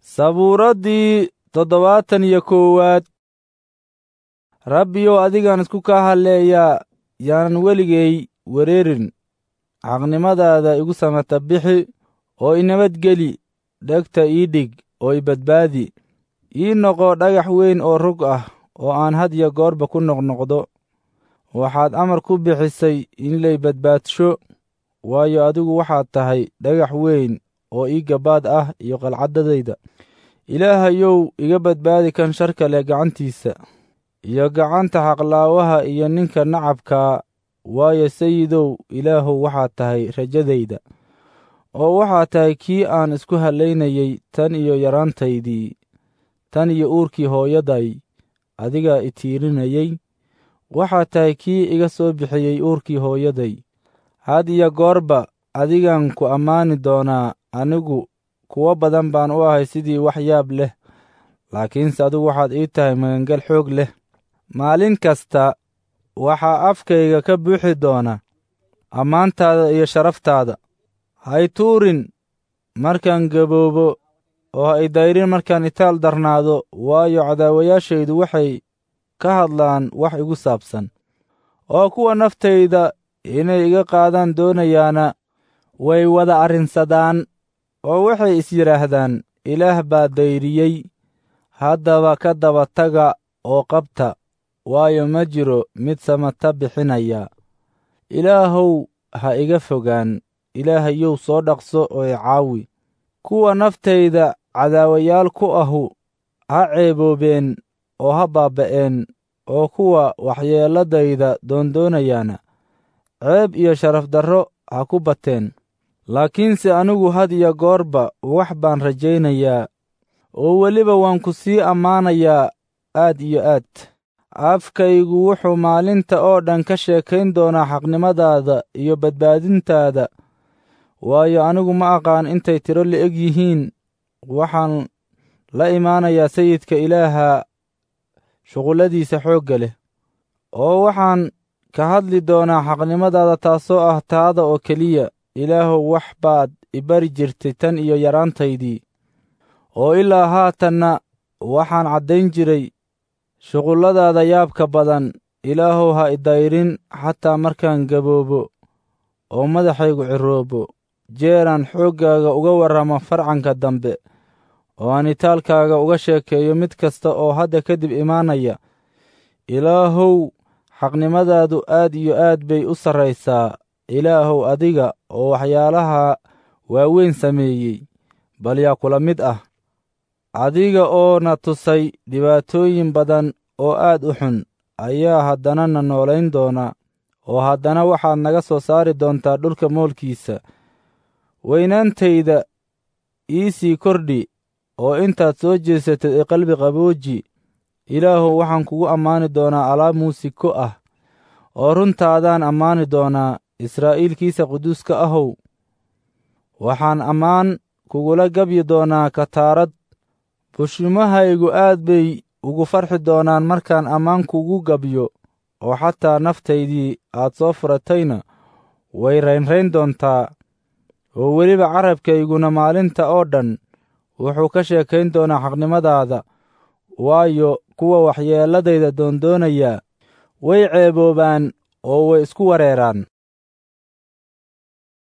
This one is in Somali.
sabuuraddii toddobaatan iyo koowaad rabbiyow adigaan isku kaa halleeyaa yaanan weligay wereerin xaqnimadaada igu samata bixi oo i nabadgeli dhegta ii dhig oo i badbaadi ii noqo dhagax weyn oo rog ah oo aan had iyo goorba ku noqnoqdo waxaad amar ku bixisay in lay badbaadsho waayo adigu waxaad tahay dhagax weyn oo ii gabaad ah iyo qalcaddadayda ilaahayow iga badbaadi kan sharka leh gacantiisa iyo gacanta xaqlaawaha iyo ninka nacabkaa waayo sayidow ilaahow waxaad tahay rajadayda oo waxaad tahay kii aan isku hallaynayey tan iyo yaraantaydii tan iyo uurkii hooyaday adigaa i tiirinayey waxaad tahay kii iga soo bixiyey uurkii hooyaday had iyo goorba adigaan ku ammaani doonaa anigu kuwo badan baan u ahay sidii wax yaab leh laakiinse adigu waxaad ii tahay magangel xoog leh maalin kasta waxaa afkayga ka buuxi doona ammaantaada iyo sharaftaada hay tuurin markaan gaboobo oo ha idayrin markaan itaal darnaado waayo cadaawayaashaydu waxay ka hadlaan wax igu saabsan oo kuwa naftayda inay iga qaadaan doonayaana way wada arrinsadaan oo waxay is yidhaahdaan ilaah baa dayriyey haddaba ka daba taga oo qabta waayo ma jiro mid samata bixinaya ilaahow ha iga fogaan ilaahayow soo dhaqso oo i caawi kuwa naftayda cadaawayaal ku ahu ha ceeboobeen oo ha baabba'een oo kuwa waxyeelladayda doondoonayaana ceeb iyo sharaf darro ha ku bateen laakiinse anigu had iyo goorba wax baan rajaynayaa oo weliba waan ku sii ammaanayaa aad iyo aad afkaygu wuxuu maalinta oo dhan ka sheekayn doonaa xaqnimadaada iyo badbaadintaada waayo anigu ma aqaan intay tiro la'eg yihiin waxaan la imaanayaa sayidka ilaaha shuqulladiisa xoogga leh oo waxaan ka hadli doonaa xaqnimadaada taasoo ah taada oo keliya ilaahow wax baad i bari jirtay tan iyo yaraantaydii oo ilaa haatanna waxaan caddayn jiray shuqulladaada yaabka badan ilaahow ha idayrin xataa markaan gaboobo oo madaxaygu ciroobo jeeraan xooggaaga uga warramo farcanka dambe oo aan itaalkaaga uga sheekeeyo mid kasta oo hadda kadib imaanaya ilaahow xaqnimadaadu aad iyo aad bay u sarraysaa ilaahow adiga oo waxyaalaha waaweyn sameeyey bal yaa kula mid ah adiga oo na tusay dhibaatooyin badan oo aad u xun ayaa haddana na noolayn doona oo haddana waxaad naga soo saari doontaa dhulka moolkiisa weynaantayda ii sii kordhi oo intaad soo jeesatid ee qalbi qabooji ilaahow waxaan kugu ammaani doonaa alaab muusiko ah oo runtaadaan ammaani doonaa israa'iilkiisa quduuska ahow waxaan ammaan kugula gabyi doonaa kataarad bushimahaygu aad bay ugu farxi doonaan markaan ammaan kugu gabyo oo xataa naftaydii aad soo furatayna way raynrayn doontaa oo weliba carabkayguna maalinta oo dhan wuxuu ka sheekayn doonaa xaqnimadaada waayo kuwa waxyeelladayda doondoonaya way ceeboobaan oo way isku wareeraan